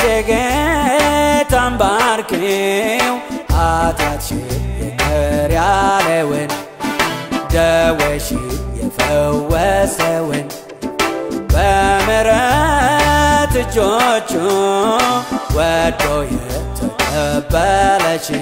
ጌታን ባርኪው ኃጢአትሽን ይቅር ያለውን ደዌሽን የፈወሰውን በምሕረት እጆቹ ወዶ የተቀበለችን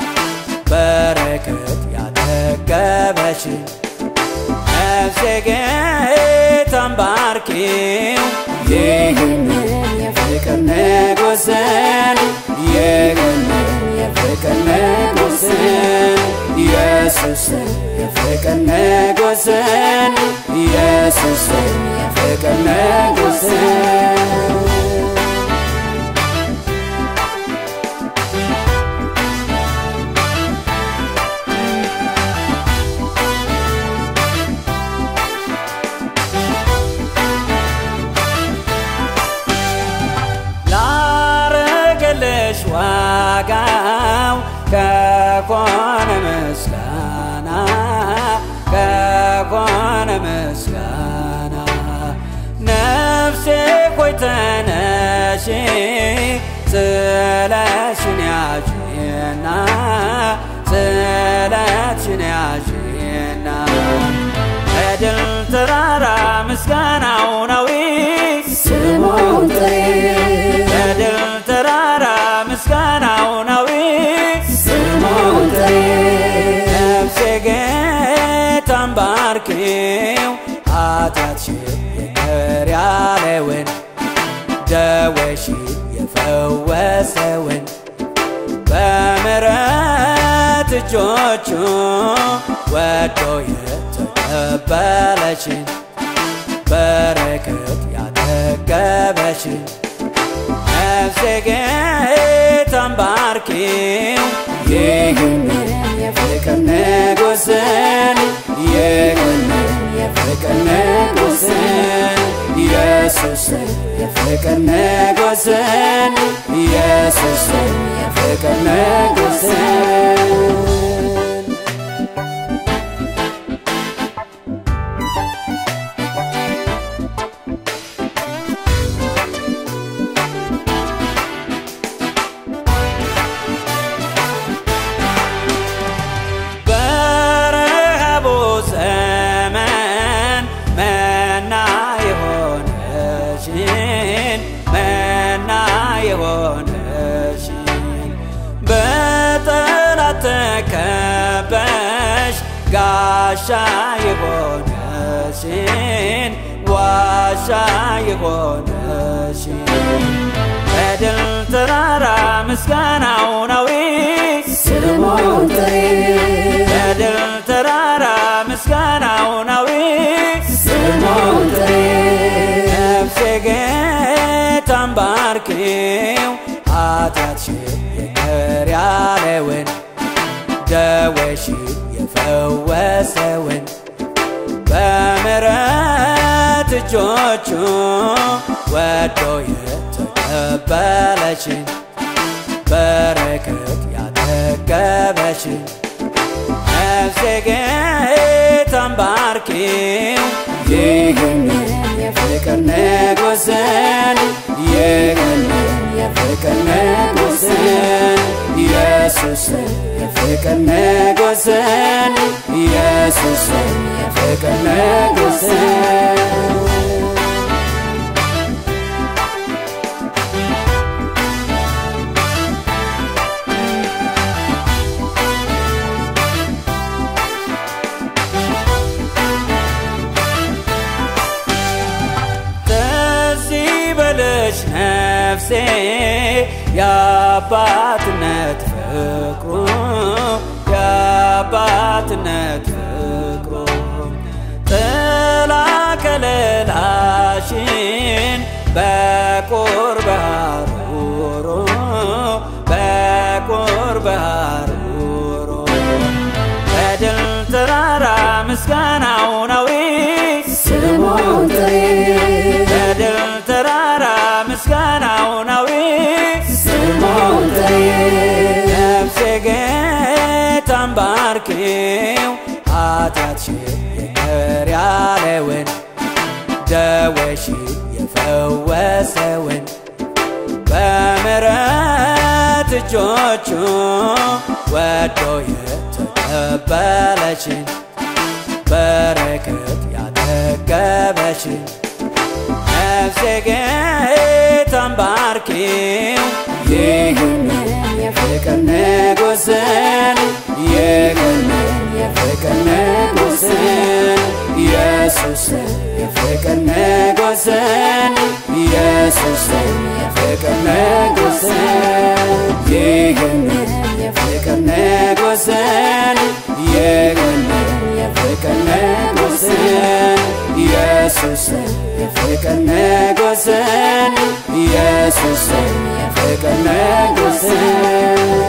በረከት ያጠገበችን ነፍሴ ጌታን ባርኪው ይህንን የፍቅር ንጉሥን ይህንን የፍቅር ንጉሥን ኢየሱስን የፍቅር ንጉሥን ኢየሱስን የፍቅር ንጉሥን ላረገልሽ ዋጋው ከኮነ ምስጋና ከኮነ ምስጋና ነፍሴ ሆይ ተነሺ ስለሽን ያዥና ስለሽን ያዥና በድል ተራራ ምስጋናው ነው ስሙን ጥሪ በድል ተራራ ምስጋናው ነው ስሙን ጥሪ ነፍሴ ጌታን ባርኪው ኃጢአትሽን ይቅር ያለውን ደዌሽን የፈወሰውን በምሕረት እጆቹ ወዶ የተቀበለችን በረከት ያጠገበችን ነፍሴ ጌታን ባርኪው ይህንን የፍቅር ንጉሥን ይህንን የፍቅር ንጉሥን ኢየሱስን የፍቅር ንጉሥን ኢየሱስን የፍቅር ንጉሥን በረሃቡ ዘመን መና የሆነሽን መና የሆነሽን በጠላት ተከበሽ ጋሻ የሆነሽን ዋሻ የሆነሽን በድል ተራራ ምስጋናው ነው ስሙን ጥሪ በድል ተራራ ምስጋናው ነው ስሙን ጥሪ ነፍሴ ጌታን ባርኪው ኃጢአትሽን ይቅር ያለውን ደዌሽን የፈወሰውን በምሕረት እጆቹ ወዶ የተቀበለችን በረከት ያጠገበችን ነፍሴ ጌታን ባርኪው ይህንን የፍቅር ንጉሥን ይህንን የፍቅር ንጉሥን ኢየሱስን የፍቅር ንጉሥን ኢየሱስን የፍቅር ንጉሥን ትዝ ይበልሽ ነፍሴ የአባትነት ፍቅሩ የአባትነት ፍቅሩ ጥላ ከለላሽን በቁርብ ሐሩሩ በቁርብ ሐሩሩ በድል ተራራ ምስጋናው ነው ስሙን ጥሪ በድል ተራራ ምስጋናው ነው ስሙን ጥሪ ነፍሴ ጌታን ባርኪው ኃጢአትሽን ይቅር ያለውን ደዌሽን የፈወሰውን በምሕረት እጆቹ ወዶ የተቀበለችን በረከት ያጠገበችን ነፍሴ ጌታን ባርኪው ይህንን የፍቅር ንጉሥን ይህንን የፍቅር ንጉሥን ኢየሱስን የፍቅር ንጉሥን ኢየሱስን የፍቅር ንጉሥን ይህንን የፍቅር ንጉሥን ይህንን የፍቅር ንጉሥን ኢየሱስን የፍቅር ንጉሥን ኢየሱስን የፍቅር ንጉሥን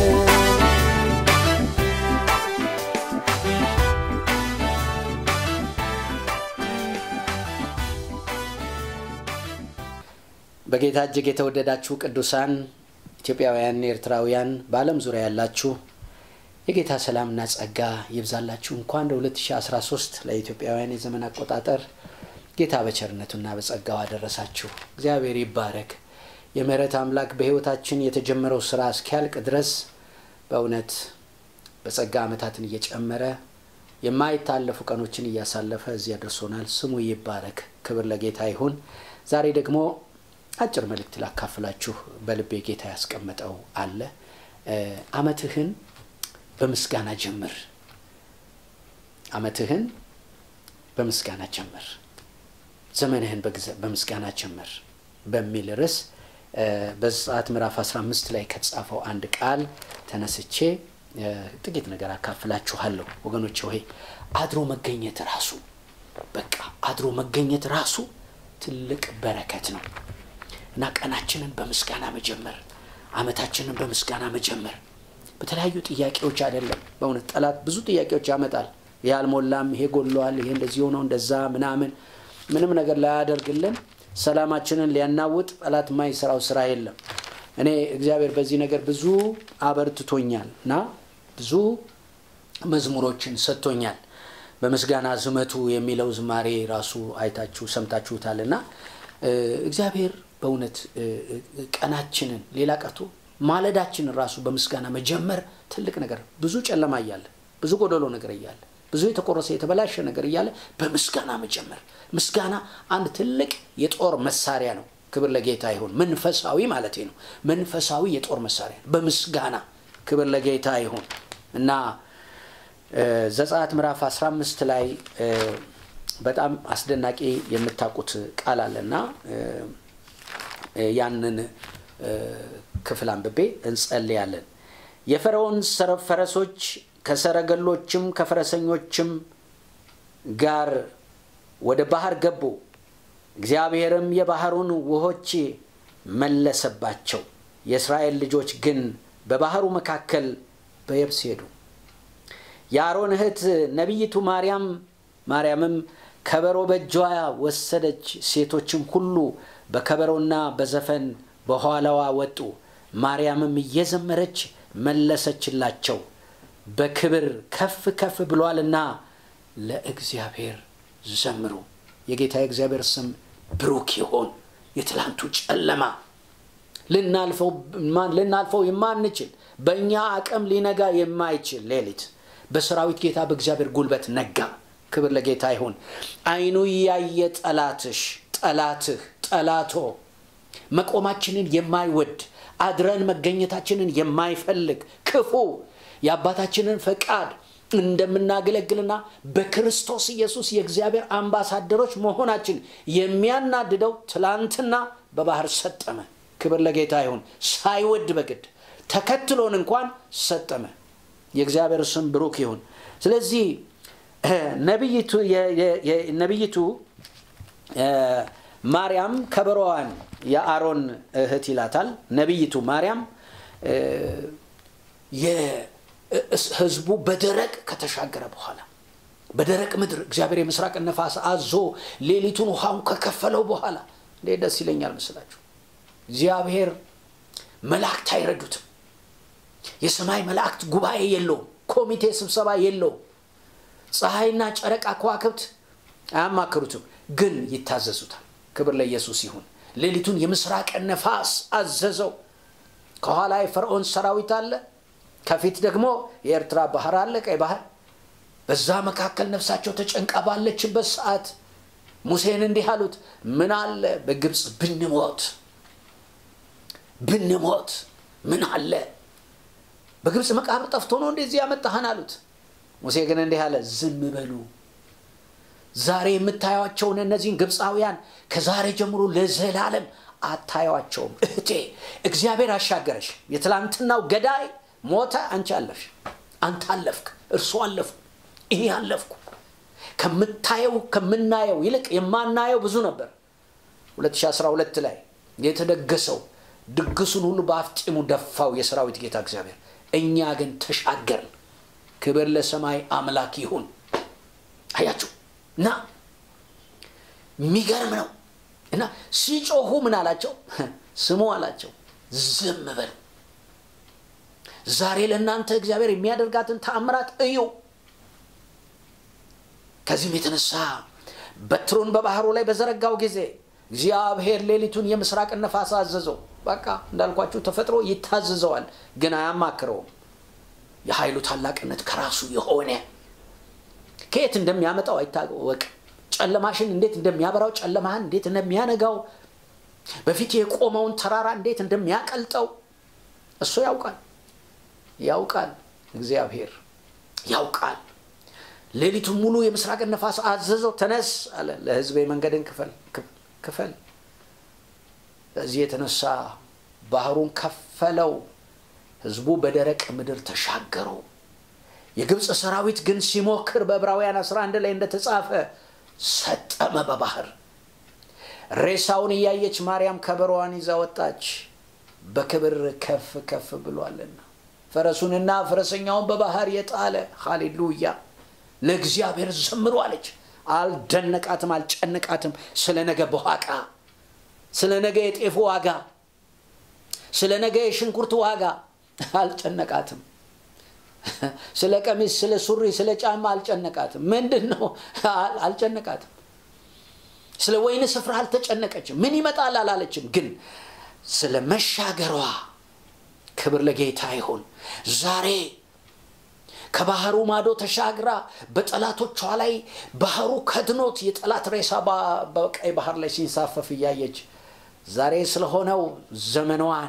በጌታ እጅግ የተወደዳችሁ ቅዱሳን ኢትዮጵያውያን፣ ኤርትራውያን በዓለም ዙሪያ ያላችሁ የጌታ ሰላምና ጸጋ ይብዛላችሁ። እንኳን ለ2013 ለኢትዮጵያውያን የዘመን አቆጣጠር ጌታ በቸርነቱና በጸጋው አደረሳችሁ። እግዚአብሔር ይባረክ። የምህረት አምላክ በሕይወታችን የተጀመረው ስራ እስኪያልቅ ድረስ በእውነት በጸጋ ዓመታትን እየጨመረ የማይታለፉ ቀኖችን እያሳለፈ እዚያ ደርሶናል። ስሙ ይባረክ። ክብር ለጌታ ይሁን። ዛሬ ደግሞ አጭር መልእክት ላካፍላችሁ በልቤ ጌታ ያስቀመጠው አለ። አመትህን በምስጋና ጀምር። አመትህን በምስጋና ጀምር፣ ዘመንህን በምስጋና ጀምር በሚል ርዕስ በዘጸአት ምዕራፍ 15 ላይ ከተጻፈው አንድ ቃል ተነስቼ ጥቂት ነገር አካፍላችኋለሁ። ወገኖች ሆይ አድሮ መገኘት ራሱ በቃ አድሮ መገኘት ራሱ ትልቅ በረከት ነው እና ቀናችንን በምስጋና መጀመር፣ አመታችንን በምስጋና መጀመር በተለያዩ ጥያቄዎች አይደለም። በእውነት ጠላት ብዙ ጥያቄዎች ያመጣል። ይሄ አልሞላም፣ ይሄ ጎሏል፣ ይሄ እንደዚህ ሆነው እንደዛ ምናምን ምንም ነገር ላያደርግልን ሰላማችንን ሊያናውጥ ጠላት የማይሰራው ስራ የለም። እኔ እግዚአብሔር በዚህ ነገር ብዙ አበርትቶኛል እና ብዙ መዝሙሮችን ሰጥቶኛል። በምስጋና ዝመቱ የሚለው ዝማሬ ራሱ አይታችሁ ሰምታችሁታል እና እግዚአብሔር በእውነት ቀናችንን ሌላ ቀርቶ ማለዳችንን ራሱ በምስጋና መጀመር ትልቅ ነገር ብዙ ጨለማ እያለ ብዙ ጎደሎ ነገር እያለ ብዙ የተቆረሰ የተበላሸ ነገር እያለ በምስጋና መጀመር ምስጋና አንድ ትልቅ የጦር መሳሪያ ነው። ክብር ለጌታ ይሁን። መንፈሳዊ ማለት ነው። መንፈሳዊ የጦር መሳሪያ ነው። በምስጋና ክብር ለጌታ ይሁን እና ዘጸአት ምዕራፍ 15 ላይ በጣም አስደናቂ የምታውቁት ቃል አለና ያንን ክፍል አንብቤ እንጸልያለን። የፈርዖን ፈረሶች ከሰረገሎችም ከፈረሰኞችም ጋር ወደ ባህር ገቡ። እግዚአብሔርም የባህሩን ውሆች መለሰባቸው። የእስራኤል ልጆች ግን በባህሩ መካከል በየብስ ሄዱ። የአሮን እህት ነቢይቱ ማርያም ማርያምም ከበሮ በእጇ ወሰደች። ሴቶችም ሁሉ በከበሮና በዘፈን በኋላዋ ወጡ። ማርያምም እየዘመረች መለሰችላቸው፣ በክብር ከፍ ከፍ ብሏልና ለእግዚአብሔር ዘምሩ። የጌታ የእግዚአብሔር ስም ብሩክ ይሆን። የትላንቱ ጨለማ ልናልፈው የማንችል በእኛ አቅም ሊነጋ የማይችል ሌሊት በሰራዊት ጌታ በእግዚአብሔር ጉልበት ነጋ። ክብር ለጌታ ይሁን። አይኑ ያየ ጠላትሽ ጠላትህ ጠላቶ መቆማችንን የማይወድ አድረን መገኘታችንን የማይፈልግ ክፉ የአባታችንን ፈቃድ እንደምናገለግልና በክርስቶስ ኢየሱስ የእግዚአብሔር አምባሳደሮች መሆናችን የሚያናድደው ትላንትና በባህር ሰጠመ። ክብር ለጌታ ይሁን። ሳይወድ በግድ ተከትሎን እንኳን ሰጠመ። የእግዚአብሔር ስም ብሩክ ይሁን። ስለዚህ ነቢይቱ ማርያም ከበሮዋን የአሮን እህት ይላታል። ነቢይቱ ማርያም ህዝቡ በደረቅ ከተሻገረ በኋላ በደረቅ ምድር እግዚአብሔር የምስራቅ ነፋስ አዞ ሌሊቱን ውሃውን ከከፈለው በኋላ እንዴት ደስ ይለኛል ምስላችሁ። እግዚአብሔር መላእክት አይረዱትም። የሰማይ መላእክት ጉባኤ የለውም። ኮሚቴ ስብሰባ የለውም። ፀሐይና ጨረቃ ከዋክብት አያማክሩትም፣ ግን ይታዘዙታል። ክብር ለኢየሱስ ይሁን። ሌሊቱን የምስራቅ ነፋስ አዘዘው። ከኋላ የፈርዖን ሰራዊት አለ፣ ከፊት ደግሞ የኤርትራ ባህር አለ፣ ቀይ ባህር። በዛ መካከል ነፍሳቸው ተጨንቃ ባለችበት ሰዓት ሙሴን እንዲህ አሉት፣ ምን አለ በግብፅ ብንሞት ብንሞት ምን አለ በግብፅ መቃብር ጠፍቶ ነው እንደዚህ ያመጣህን አሉት። ሙሴ ግን እንዲህ አለ፣ ዝም በሉ ዛሬ የምታዩቸውን እነዚህን ግብፃውያን ከዛሬ ጀምሮ ለዘላለም አታዩቸውም። እህቴ እግዚአብሔር አሻገረሽ። የትላንትናው ገዳይ ሞተ፣ አንቺ አለፍሽ። አንተ አለፍክ፣ እርሱ አለፉ፣ እኔ አለፍኩ። ከምታየው ከምናየው ይልቅ የማናየው ብዙ ነበር። 2012 ላይ የተደገሰው ድግሱን ሁሉ በአፍጢሙ ደፋው የሰራዊት ጌታ እግዚአብሔር። እኛ ግን ተሻገርን። ክብር ለሰማይ አምላክ ይሁን። አያችሁ እና የሚገርም ነው። እና ሲጮሁ ምን አላቸው? ስሙ አላቸው፣ ዝም በሉ። ዛሬ ለእናንተ እግዚአብሔር የሚያደርጋትን ተአምራት እዩ። ከዚህም የተነሳ በትሩን በባህሩ ላይ በዘረጋው ጊዜ እግዚአብሔር ሌሊቱን የምስራቅ ነፋስ አዘዘው። በቃ እንዳልኳችሁ ተፈጥሮ ይታዘዘዋል፣ ግን አያማክረውም። የኃይሉ ታላቅነት ከራሱ የሆነ ከየት እንደሚያመጣው አይታወቅ። ጨለማሽን እንዴት እንደሚያበራው፣ ጨለማህን እንዴት እንደሚያነጋው፣ በፊት የቆመውን ተራራ እንዴት እንደሚያቀልጠው እሱ ያውቃል። ያውቃል፣ እግዚአብሔር ያውቃል። ሌሊቱን ሙሉ የምስራቅን ነፋስ አዘዘው። ተነስ አለ፣ ለሕዝቤ መንገድን ክፈል ክፈል። በዚህ የተነሳ ባህሩን ከፈለው። ሕዝቡ በደረቅ ምድር ተሻገሩ። የግብፅ ሰራዊት ግን ሲሞክር በዕብራውያን 11 ላይ እንደተጻፈ ሰጠመ በባህር። ሬሳውን እያየች ማርያም ከበሮዋን ይዛ ወጣች፣ በክብር ከፍ ከፍ ብሏልና። ፈረሱንና ፈረሰኛውን በባህር የጣለ ሃሌሉያ፣ ለእግዚአብሔር ዘምሩ አለች። አልደነቃትም፣ አልጨነቃትም። ስለ ነገ በኋቃ፣ ስለ ነገ የጤፉ ዋጋ፣ ስለ ነገ የሽንኩርት ዋጋ አልጨነቃትም። ስለ ቀሚስ፣ ስለ ሱሪ፣ ስለ ጫማ አልጨነቃትም። ምንድን ነው አልጨነቃትም። ስለ ወይን ስፍራ አልተጨነቀችም። ምን ይመጣል አላለችም። ግን ስለ መሻገሯ ክብር ለጌታ ይሁን። ዛሬ ከባህሩ ማዶ ተሻግራ በጠላቶቿ ላይ ባህሩ ከድኖት የጠላት ሬሳ በቀይ ባህር ላይ ሲንሳፈፍ እያየች ዛሬ ስለሆነው ዘመኗን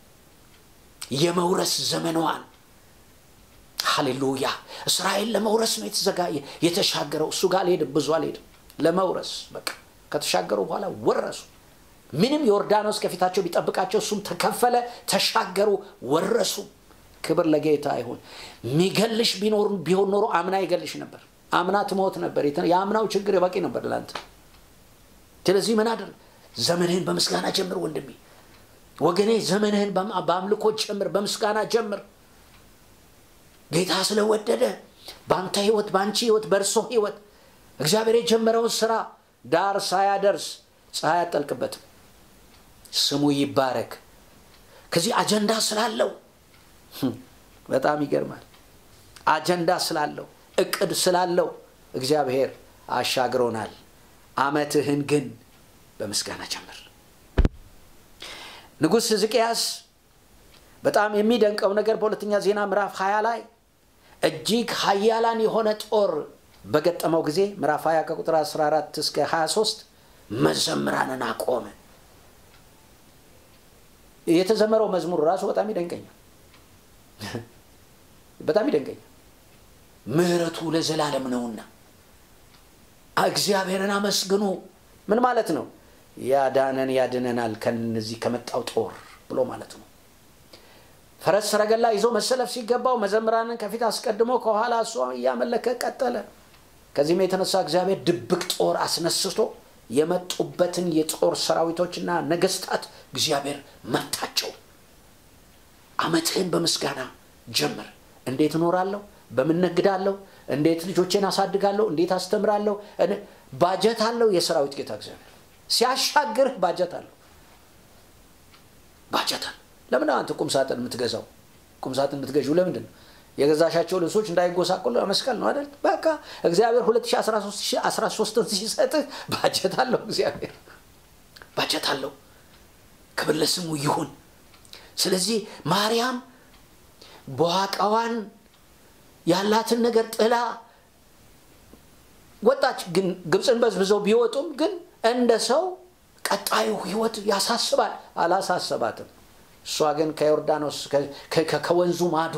የመውረስ ዘመኗን ሃሌሉያ እስራኤል ለመውረስ ነው የተዘጋ የተሻገረው። እሱ ጋር አልሄድም፣ ብዙ አልሄድም። ለመውረስ በቃ ከተሻገሩ በኋላ ወረሱ። ምንም ዮርዳኖስ ከፊታቸው ቢጠብቃቸው እሱም ተከፈለ፣ ተሻገሩ፣ ወረሱ። ክብር ለጌታ ይሁን። ሚገልሽ ቢኖር ቢሆን ኖሮ አምና ይገልሽ ነበር። አምና ትሞት ነበር። የአምናው ችግር በቂ ነበር ለአንተ። ስለዚህ ምን አድር ዘመንህን በምስጋና ጀምር ወንድሜ፣ ወገኔ፣ ዘመንህን በአምልኮ ጀምር፣ በምስጋና ጀምር። ጌታ ስለወደደ በአንተ ህይወት፣ በአንቺ ህይወት፣ በእርሶ ህይወት እግዚአብሔር የጀመረውን ስራ ዳር ሳያደርስ ፀሐይ አጠልቅበትም። ስሙ ይባረክ። ከዚህ አጀንዳ ስላለው በጣም ይገርማል። አጀንዳ ስላለው እቅድ ስላለው እግዚአብሔር አሻግሮናል። አመትህን ግን በምስጋና ጀምር። ንጉሥ ሕዝቅያስ በጣም የሚደንቀው ነገር በሁለተኛ ዜና ምዕራፍ 20 ላይ እጅግ ኃያላን የሆነ ጦር በገጠመው ጊዜ ምዕራፍ 20 ከቁጥር 14 እስከ 23 መዘምራንን አቆመ። የተዘመረው መዝሙር ራሱ በጣም ይደንቀኛል። በጣም ይደንቀኛል። ምሕረቱ ለዘላለም ነውና እግዚአብሔርን አመስግኑ። ምን ማለት ነው? ያዳነን ያድነናል ከነዚህ ከመጣው ጦር ብሎ ማለት ነው። ፈረስ ሰረገላ ይዞ መሰለፍ ሲገባው መዘምራንን ከፊት አስቀድሞ ከኋላ እሷ እያመለከ ቀጠለ። ከዚህም የተነሳ እግዚአብሔር ድብቅ ጦር አስነስቶ የመጡበትን የጦር ሰራዊቶችና ነገስታት እግዚአብሔር መታቸው። አመትህን በምስጋና ጀምር። እንዴት እኖራለሁ? በምን ነግዳለሁ? እንዴት ልጆቼን አሳድጋለሁ? እንዴት አስተምራለሁ? ባጀት አለው የሰራዊት ጌታ እግዚአብሔር ሲያሻግርህ ባጀት አለው። ባጀት አለው። ለምን አንተ ቁም ሳጥን የምትገዛው? ቁም ሳጥን የምትገዢው ለምንድን ነው? የገዛሻቸው ልብሶች እንዳይጎሳቆሉ መስቀል ነው አይደል? በቃ እግዚአብሔር 2013ን ሲሰጥህ ባጀት አለው። እግዚአብሔር ባጀት አለው። ክብር ለስሙ ይሁን ስለዚህ ማርያም በዋቃዋን ያላትን ነገር ጥላ ወጣች ግን ግብፅን በዝብዘው ቢወጡም ግን እንደ ሰው ቀጣዩ ህይወት ያሳስባል አላሳሰባትም እሷ ግን ከዮርዳኖስ ከወንዙ ማዶ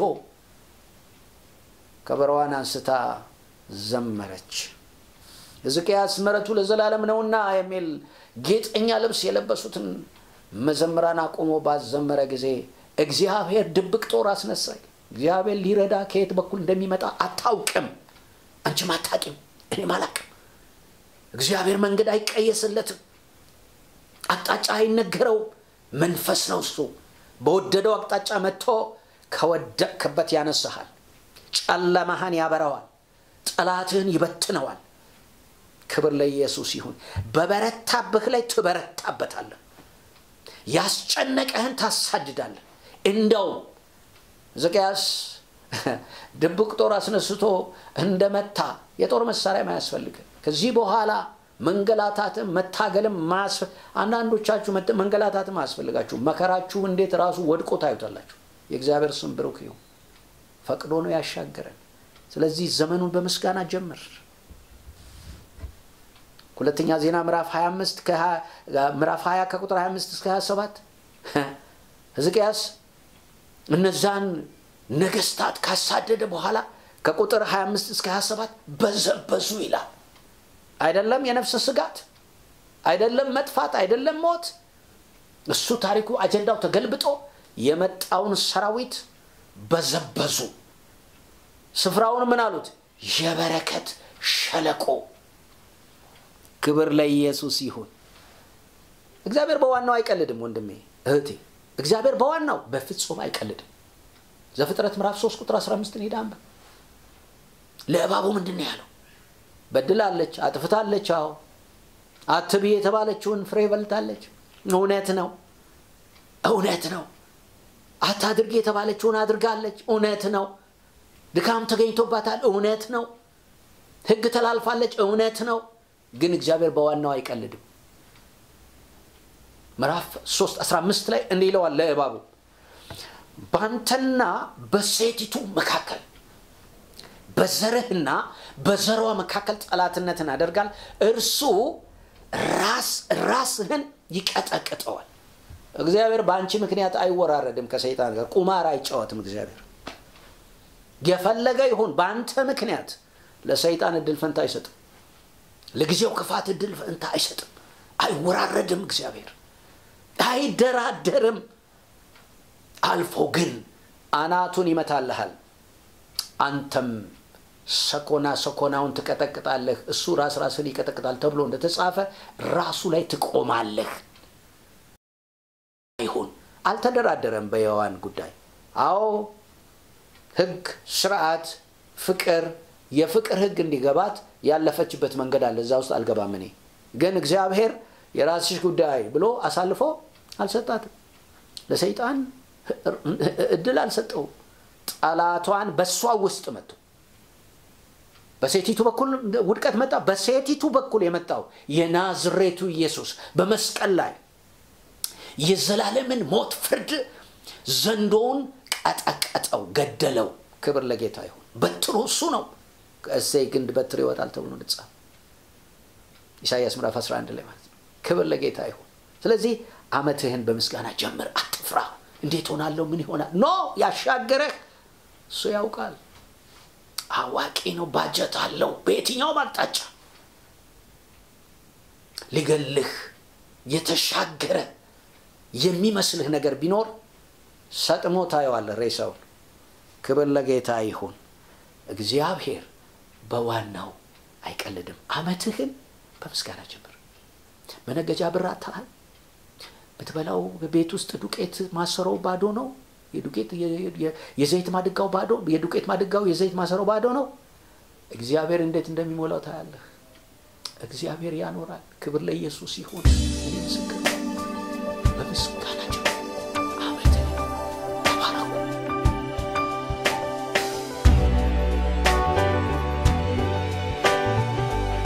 ከበረዋን አንስታ ዘመረች ሕዝቅያስ ምሕረቱ ለዘላለም ነውና የሚል ጌጠኛ ልብስ የለበሱትን መዘምራን አቁሞ ባዘመረ ጊዜ እግዚአብሔር ድብቅ ጦር አስነሳኝ እግዚአብሔር ሊረዳ ከየት በኩል እንደሚመጣ አታውቅም አንቺም አታቂም እኔም አላቅም እግዚአብሔር መንገድ አይቀየስለትም አቅጣጫ አይነገረውም መንፈስ ነው እሱ በወደደው አቅጣጫ መጥቶ ከወደቅክበት ያነሳሃል ጨለማህን ያበረዋል ጠላትህን ይበትነዋል ክብር ለኢየሱስ ይሁን በበረታብህ ላይ ትበረታበታለህ ያስጨነቀህን ታሳድዳለህ እንደውም ሕዝቅያስ ድብቅ ጦር አስነስቶ እንደመታ የጦር መሳሪያ አያስፈልግም ከዚህ በኋላ መንገላታትም መታገልም አንዳንዶቻችሁ መንገላታትም አያስፈልጋችሁ መከራችሁ እንዴት ራሱ ወድቆ ታዩታላችሁ የእግዚአብሔር ስም ብሩክ ይሁን ፈቅዶ ነው ያሻገረን ስለዚህ ዘመኑን በምስጋና ጀምር ሁለተኛ ዜና ምዕራፍ 25 ምዕራፍ 20 ከቁጥር 25 እስከ 27 ሕዝቅያስ እነዛን ነገስታት ካሳደደ በኋላ ከቁጥር 25 እስከ 27 በዘበዙ ይላል አይደለም የነፍስ ስጋት አይደለም መጥፋት አይደለም ሞት እሱ ታሪኩ አጀንዳው ተገልብጦ የመጣውን ሰራዊት በዘበዙ ስፍራውን ምን አሉት የበረከት ሸለቆ ክብር ለኢየሱስ ይሁን እግዚአብሔር በዋናው አይቀልድም ወንድሜ እህቴ እግዚአብሔር በዋናው በፍጹም አይቀልድም ዘፍጥረት ምዕራፍ 3 ቁጥር 15 ሄዳ አንበ ለእባቡ ምንድን ነው ያለው በድላለች አጥፍታለች አዎ አትቢ የተባለችውን ፍሬ በልታለች እውነት ነው እውነት ነው አታድርግ የተባለችውን አድርጋለች እውነት ነው ድካም ተገኝቶባታል እውነት ነው ህግ ተላልፋለች እውነት ነው ግን እግዚአብሔር በዋናው አይቀልድም ምዕራፍ 3 15 ላይ እንዲህ ይለዋል ለእባቡ ባንተና በሴቲቱ መካከል በዘርህና በዘሯ መካከል ጠላትነትን አደርጋል እርሱ ራስ ራስህን ይቀጠቅጠዋል እግዚአብሔር በአንቺ ምክንያት አይወራረድም ከሰይጣን ጋር ቁማር አይጫወትም እግዚአብሔር የፈለገ ይሁን በአንተ ምክንያት ለሰይጣን እድል ፈንታ አይሰጥም ለጊዜው ክፋት እድል ፈንታ አይሰጥም አይወራረድም እግዚአብሔር አይደራደርም አልፎ ግን አናቱን ይመታልሃል አንተም ሰኮና ሰኮናውን ትቀጠቅጣለህ እሱ ራስ ራስን ይቀጠቅጣል ተብሎ እንደተጻፈ ራሱ ላይ ትቆማለህ ይሁን አልተደራደረም በየዋን ጉዳይ አዎ ህግ ስርዓት ፍቅር የፍቅር ህግ እንዲገባት ያለፈችበት መንገድ አለ እዛ ውስጥ አልገባም እኔ ግን እግዚአብሔር የራስሽ ጉዳይ ብሎ አሳልፎ አልሰጣትም ለሰይጣን እድል አልሰጠው ጠላቷን በእሷ ውስጥ መጡ በሴቲቱ በኩል ውድቀት መጣ በሴቲቱ በኩል የመጣው የናዝሬቱ ኢየሱስ በመስቀል ላይ የዘላለምን ሞት ፍርድ ዘንዶውን ቀጠቀጠው ገደለው ክብር ለጌታ ይሁን በትሩ እሱ ነው ከእሴይ ግንድ በትር ይወጣል ተብሎ እንደተጻፈ ኢሳያስ ምዕራፍ 11 ላይ ማለት ነው ክብር ለጌታ ይሁን ስለዚህ አመትህን በምስጋና ጀምር አትፍራ እንዴት ሆናለሁ ምን ይሆናል ኖ ያሻገረህ እሱ ያውቃል አዋቂ ነው ባጀት አለው በየትኛውም አቅጣጫ ሊገልህ የተሻገረ የሚመስልህ ነገር ቢኖር ሰጥሞ ታየዋለህ ሬሳውን ክብር ለጌታ ይሁን እግዚአብሔር በዋናው አይቀልድም አመትህን በምስጋና ጀምር መነገጃ ብር አታሃል ብትበላው ቤት ውስጥ ዱቄት ማሰሮው ባዶ ነው የዱቄት የዘይት ማድጋው ባዶ የዱቄት ማድጋው የዘይት ማሰሮው ባዶ ነው እግዚአብሔር እንዴት እንደሚሞላው ታያለህ እግዚአብሔር ያኖራል ክብር ለኢየሱስ ይሁን እኔ ምስክር በምስጋና ጀምር አመትን ተባረኩ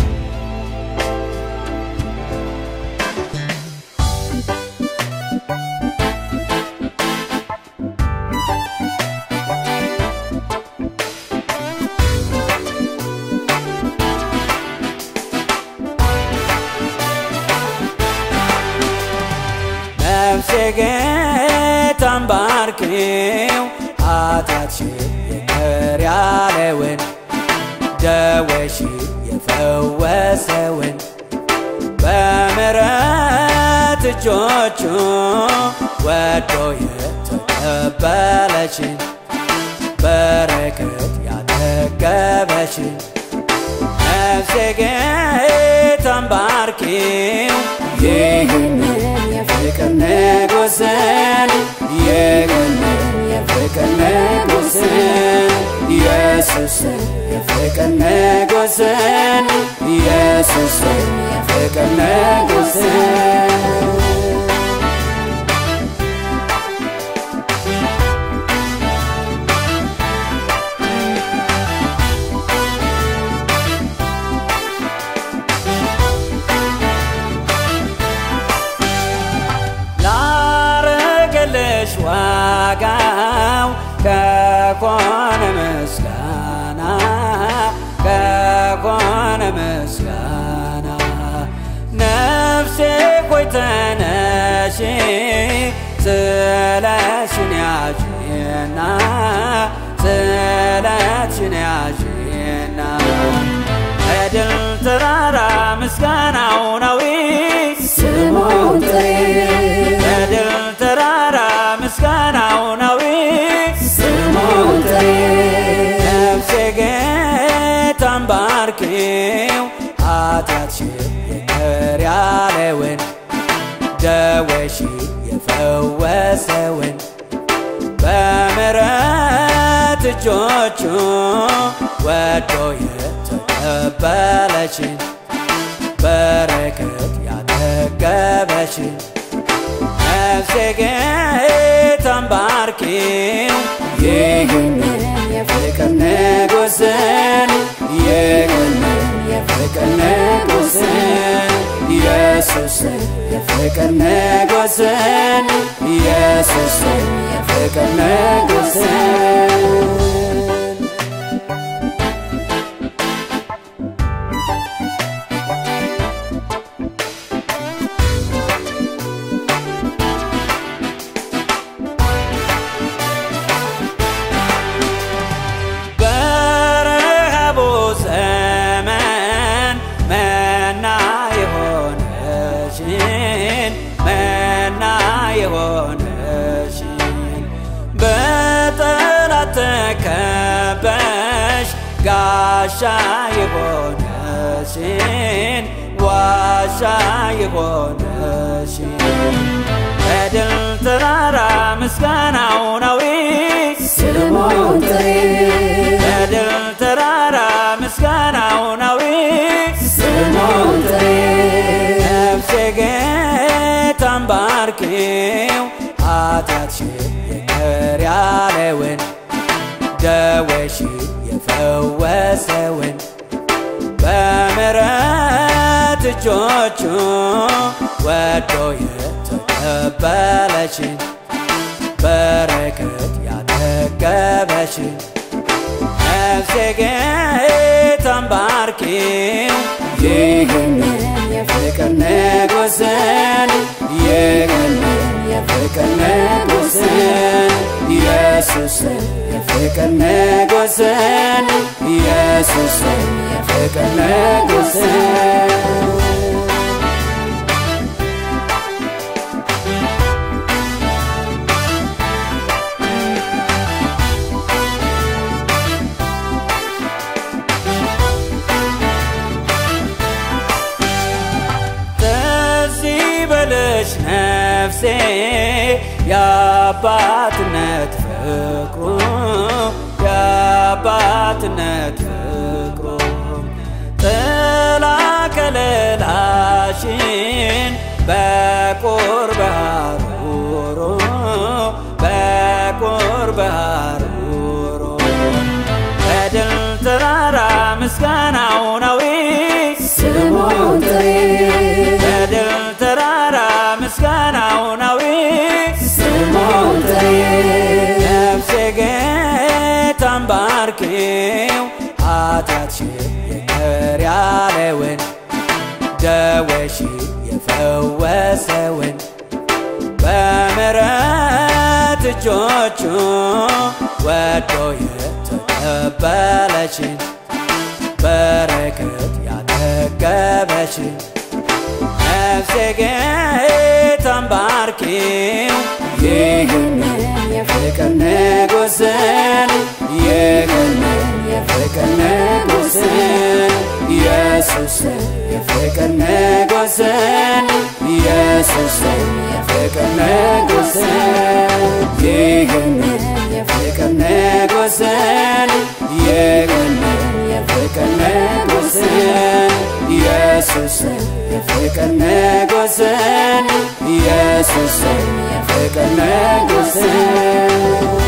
Thank ነፍሴ ጌታን ባርኪው ኃጢአትሽን ይቅር ያለውን ደዌሽ የፈወሰውን በምሕረት እጆቹ ወዶ የተቀበለችን በረከት ያጠገበችን ነፍሴ ጌታን ባርኪው ይህንን የፍቅር ንጉሥን ይህንን የፍቅር ንጉሥን ኢየሱስን የፍቅር ንጉሥን ኢየሱስን የፍቅር ንጉሥን ላረገልሽ ዋጋው ከኮነ ምስጋና ከኮነ ምስጋና ነፍሴ ሆይ ተነሺ ስለሽን ያዥና ስለሽን ያዥና በድል ተራራ ምስጋናው ነው ስሙን ጥሪ በድል ተራራ ምስጋናው ነው ስሙን ጥሪ ነፍሴ ጌታን ባርኪው ኃጢአትሽን ይቅር ያለውን ደዌሽ የፈወሰውን በምሕረት እጆቹ ወዶ የተቀበለችን በረከት ያጠገበችን ነፍሴ ጌታን ባርኪው ይህንን የፍቅር ንጉሥን ይህንን የፍቅር ንጉሥን ኢየሱስን የፍቅር ንጉሥን ኢየሱስን የፍቅር ንጉሥን በረሃቡ ዘመን መና የሆነሽን መና የሆነሽን በጠላት ተከበሽ ጋሻ የሆነሽን ዋሻ የሆነሽን በድል ተራራ ምስጋናው ነው ስሙን ጥሪ በድል ተራራ ምስጋናው ነው ስሙን ጥሪ ነፍሴ ጌታን ባርኪው ኃጢአትሽን ይቅር ያለውን ደዌሽ የፈወሰውን በምሕረት እጆቹ ወዶ የተቀበለችን በረከት ያጠገበችን ነፍሴ ጌታን ባርኪው ይህንን የፍቅር ንጉሥን ይህንን የፍቅር ንጉሥን ኢየሱስን የፍቅር ንጉሥን ኢየሱስን የፍቅር ንጉሥን ትዝ ይበልሽ ነፍሴ የአባትነት ፍቅሩ የአባትነት ፍቅሩ ጥላ ከለላሽን በቁርብ ሐሩሩ በቁርብ ሐሩሩ በድል ተራራ ምስጋናው ነው ስሙን ጥሪ በድል ተራራ ምስጋናው ነው ስሙን ጥሪ ነፍሴ ጌታን ባርኪው ኃጢአትሽን ይቅር ያለውን ደዌሽ የፈወሰውን በ በምሕረት እጆቹ ወዶ የተቀበለችን በረከት ያጠገበችን ነፍሴ ጌታን ባርኪው ይህንን የፍቅር ንጉሥን ይህንን የፍቅር ንጉሥን ኢየሱስን የፍቅር ንጉሥን ኢየሱስን የፍቅር ንጉሥን ይህንን የፍቅር ንጉሥን ይህንን የፍቅር ንጉሥን ኢየሱስን የፍቅር ንጉሥን ኢየሱስን የፍቅር ንጉሥን